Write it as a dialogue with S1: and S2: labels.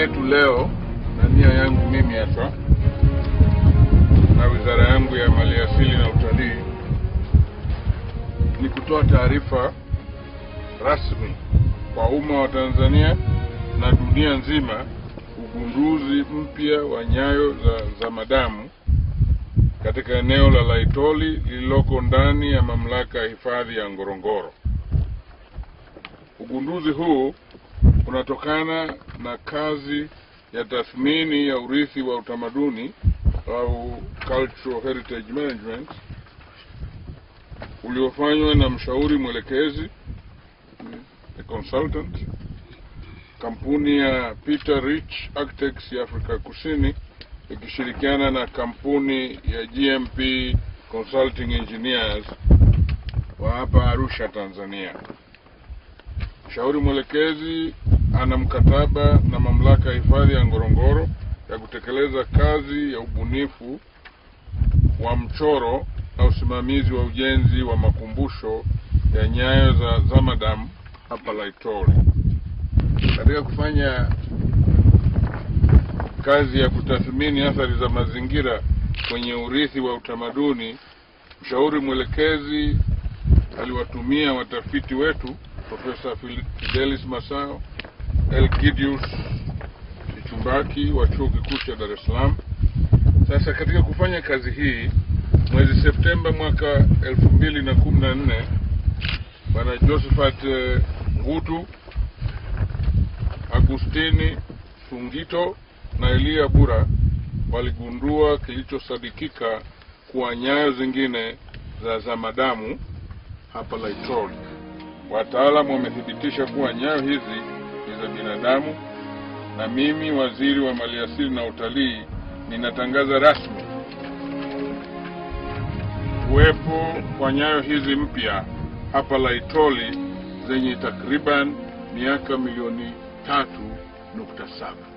S1: yetu leo na nia yangu mimi hapa na wizara yangu ya maliasili na utalii ni kutoa taarifa rasmi kwa umma wa Tanzania na dunia nzima ugunduzi mpya wa nyayo za, za madamu katika eneo la Laitoli lililoko ndani ya mamlaka ya hifadhi ya Ngorongoro. Ugunduzi huu unatokana na kazi ya tathmini ya urithi wa utamaduni au cultural heritage management uliofanywa na mshauri mwelekezi a consultant kampuni ya Peter Rich Architects ya Afrika Kusini ikishirikiana na kampuni ya GMP Consulting Engineers wa hapa Arusha, Tanzania. Mshauri mwelekezi ana mkataba na mamlaka ya hifadhi ya Ngorongoro ya kutekeleza kazi ya ubunifu wa mchoro na usimamizi wa ujenzi wa makumbusho ya nyayo za Zamadam hapa Laitoli. Katika kufanya kazi ya kutathmini athari za mazingira kwenye urithi wa utamaduni, mshauri mwelekezi aliwatumia watafiti wetu Profesa Fidelis Masao, Elgidius Kichumbaki wa Chuo Kikuu cha Dar es Salaam. Sasa katika kufanya kazi hii mwezi Septemba mwaka elfu mbili na kumi na nne Bwana Josephat eh, Ngutu, Agustini Sungito na Elia Bura waligundua kilichosadikika kuwa nyayo zingine za zamadamu hapa Laitoli. Wataalamu wamethibitisha kuwa nyayo hizi ni za binadamu, na mimi waziri wa maliasili na utalii ninatangaza rasmi kuwepo kwa nyayo hizi mpya hapa Laitoli zenye takriban miaka milioni tatu nukta saba.